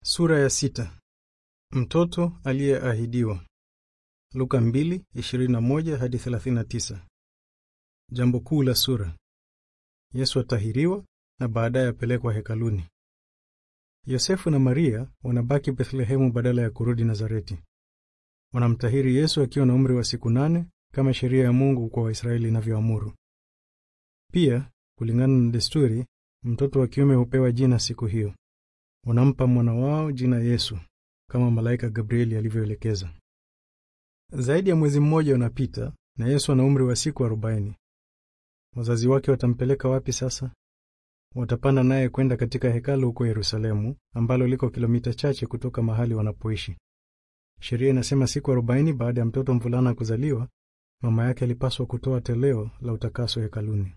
Sura ya sita. Mtoto aliyeahidiwa. Luka 2:21 hadi 39. Jambo kuu la sura. Yesu atahiriwa na baadaye apelekwa hekaluni. Yosefu na Maria wanabaki Bethlehemu badala ya kurudi Nazareti. Wanamtahiri Yesu akiwa na umri wa siku nane kama sheria ya Mungu kwa Waisraeli inavyoamuru. Pia, kulingana na desturi, mtoto wa kiume hupewa jina siku hiyo. Wanampa mwana wao jina Yesu kama malaika Gabrieli alivyoelekeza. Zaidi ya mwezi mmoja unapita na Yesu ana umri wa siku arobaini. Wazazi wake watampeleka wapi sasa? Watapanda naye kwenda katika hekalu huko Yerusalemu, ambalo liko kilomita chache kutoka mahali wanapoishi. Sheria inasema siku arobaini baada ya mtoto mvulana kuzaliwa, mama yake alipaswa kutoa toleo la utakaso hekaluni.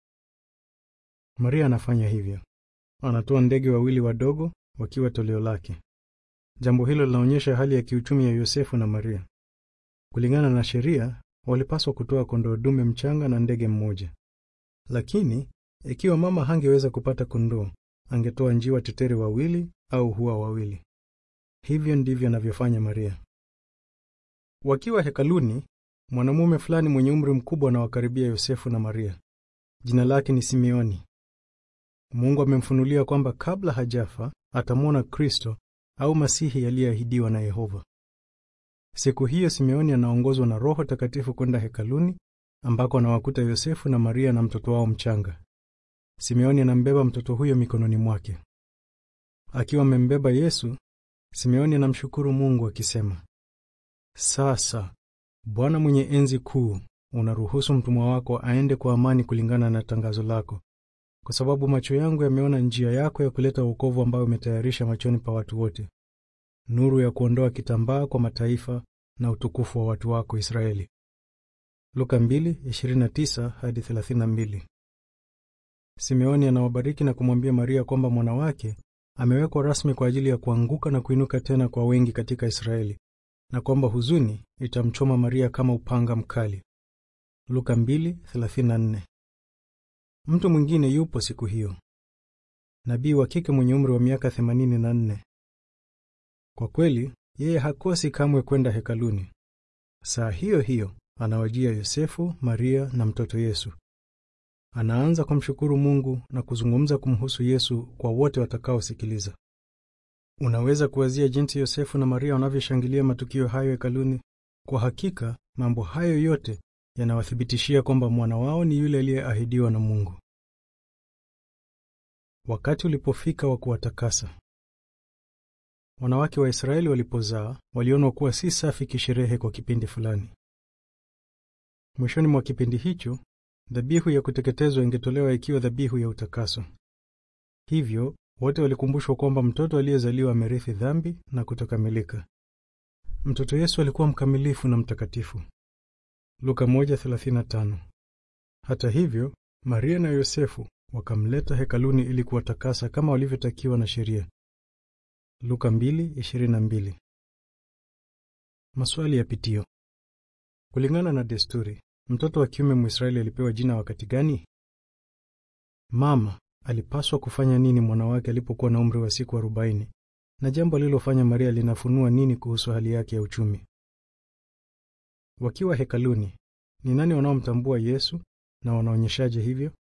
Maria anafanya hivyo. Anatoa ndege wawili wadogo wakiwa toleo lake. Jambo hilo linaonyesha hali ya kiuchumi ya Yosefu na Maria. Kulingana na sheria, walipaswa kutoa kondoo dume mchanga na ndege mmoja. Lakini ikiwa mama hangeweza kupata kondoo, angetoa njiwa tetere wawili au hua wawili. Hivyo ndivyo anavyofanya Maria. Wakiwa hekaluni, mwanamume fulani mwenye umri mkubwa anawakaribia Yosefu na Maria. Jina lake ni Simeoni. Mungu amemfunulia kwamba kabla hajafa atamwona Kristo au Masihi aliyeahidiwa na Yehova. Siku hiyo Simeoni anaongozwa na Roho Takatifu kwenda hekaluni ambako anawakuta Yosefu na Maria na mtoto wao mchanga. Simeoni anambeba mtoto huyo mikononi mwake. Akiwa amembeba Yesu, Simeoni anamshukuru Mungu akisema, sasa Bwana mwenye enzi kuu, unaruhusu mtumwa wako aende kwa amani kulingana na tangazo lako kwa sababu macho yangu yameona njia yako ya kuleta wokovu ambayo umetayarisha machoni pa watu wote, nuru ya kuondoa kitambaa kwa mataifa na utukufu wa watu wako Israeli. Luka 2:29 hadi 32. Simeoni anawabariki na kumwambia Maria kwamba mwana wake amewekwa rasmi kwa ajili ya kuanguka na kuinuka tena kwa wengi katika Israeli na kwamba huzuni itamchoma Maria kama upanga mkali. Luka 2:34. Mtu mwingine yupo siku hiyo, nabii wa kike mwenye umri wa miaka 84. Kwa kweli, yeye hakosi kamwe kwenda hekaluni. Saa hiyo hiyo anawajia Yosefu, Maria na mtoto Yesu. Anaanza kumshukuru Mungu na kuzungumza kumhusu Yesu kwa wote watakaosikiliza. Unaweza kuwazia jinsi Yosefu na Maria wanavyoshangilia matukio hayo hekaluni. Kwa hakika, mambo hayo yote yanawathibitishia kwamba mwana wao ni yule aliyeahidiwa na Mungu. Wakati ulipofika wa kuwatakasa. Wanawake wa Israeli walipozaa walionwa kuwa si safi kisherehe kwa kipindi fulani. Mwishoni mwa kipindi hicho, dhabihu ya kuteketezwa ingetolewa ikiwa dhabihu ya utakaso. Hivyo wote walikumbushwa kwamba mtoto aliyezaliwa amerithi dhambi na kutokamilika. Mtoto Yesu alikuwa mkamilifu na mtakatifu. Luka 1:35. Hata hivyo, Maria na Yosefu wakamleta hekaluni ili kuwatakasa kama walivyotakiwa na sheria. Luka 2:22. Maswali ya pitio. Kulingana na desturi, mtoto wa kiume Mwisraeli alipewa jina wakati gani? Mama alipaswa kufanya nini mwana wake alipokuwa na umri wa siku arobaini? Na jambo alilofanya Maria linafunua nini kuhusu hali yake ya uchumi? Wakiwa hekaluni, ni nani wanaomtambua Yesu na wanaonyeshaje hivyo?